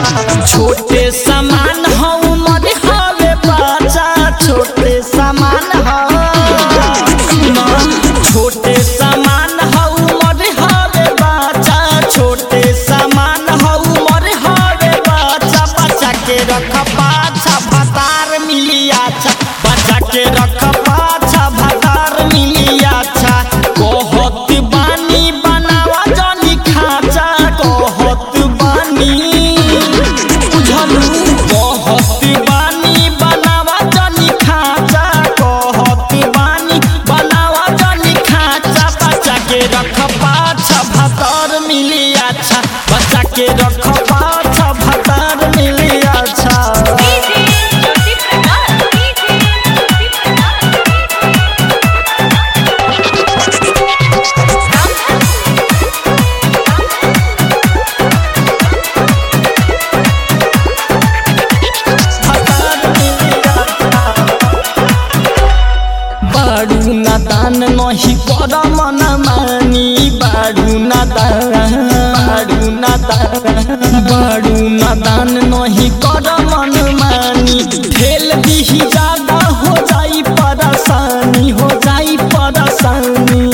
छोटे सामान हो उमर हवे बच्चा छोटे सामान हो सुना छोटे सामान हो उमर हवे बच्चा छोटे सामान हो उमर हवे बच्चा बच्चा के रख पाछा भतार मिली अच्छा बच्चा के रख पाछा भतार मिली अच्छा कहत बानी बनावा जानी खाचा कहत बानी बुझलू कहत बानी बनावा जानी खाचा कहत बानी बनावा जानी खाचा बच्चा के रख पाछा भतार मिली अच्छा बच्चा के रख पाछा भतार मिली अच्छा डीजे ज्योति प्रकाश डीजे ज्योति बाडू नादान नही कर मन मानी बाडू नादान बाडू नादान बाडू नादान नही कर मन मानी फेल दिही ज्यादा हो जाई परेशानी हो जाई परेशानी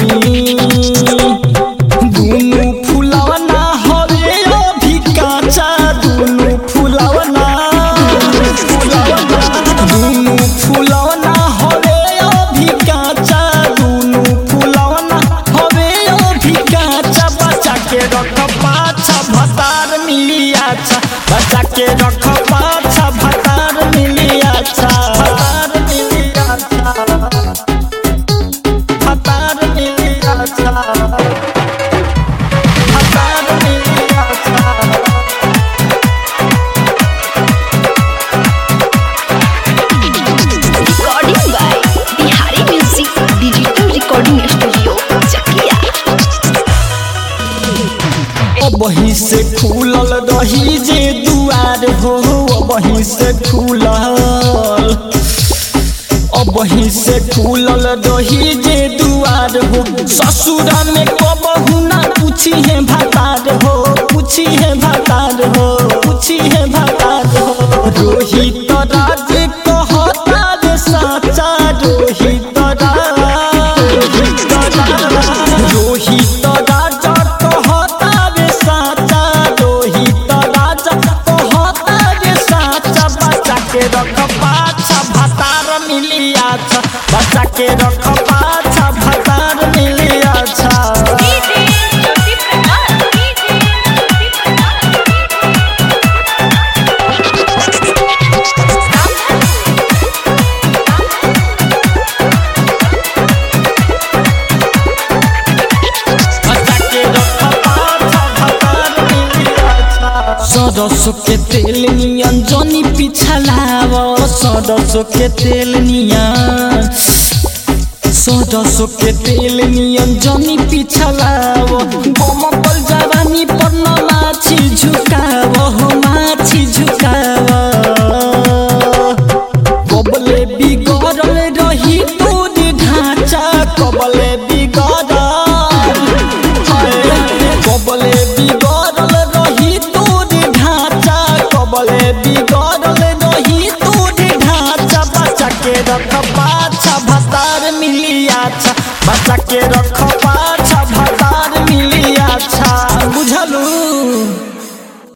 दुनु फुलवना हवे अभी काचा दुनु फुलवना फुलवना दुनु फुलवना हवे अभी काचा दुनु फुलवना हवे अभी काचा बच्चा के रख पाछा भतार मिली अच्छा बच्चा के रख पाछा भतार मिली अच्छा भतार मिली अच्छा भतार मिली अच्छा भतार मिली अच्छा recording by Bihari music digital recording studio Chakia वही से खुलल रही जे दुआर हो वही से खुलल अब वही से खुलल रही जे दुआर हो ससुरा में कबहू ना पूछी है भतार हो पूछी है भतार हो पूछी है भतार हो रोहित राज कहता रे साचा रोहित राज रोहित राज रोहित राजा कहता रे साचा रोहित राजा कहता रे साचा बच्चा के रख पाछा भतार मिली अच्छा बच्चा के रख पाछा भतार मिली अच्छा डीजे ज्योति प्रकाश डीजे ज्योति सरसों के तेल नियन जनी पिछलाव सरसों के तेल नियन सरसों के तेल नियन जनी पिछलाव बमकल जवानी पर न माछी झुकाव हो माछी झुकाव कबले बिगड़ल रही तोर ढांचा कबले बिगड़ल कबले बिगड़ल रही तोर ढांचा कबले बिगड़ल रही तोर ढांचा बच्चा के रख पाछा भतार मिली अच्छा बच्चा के रख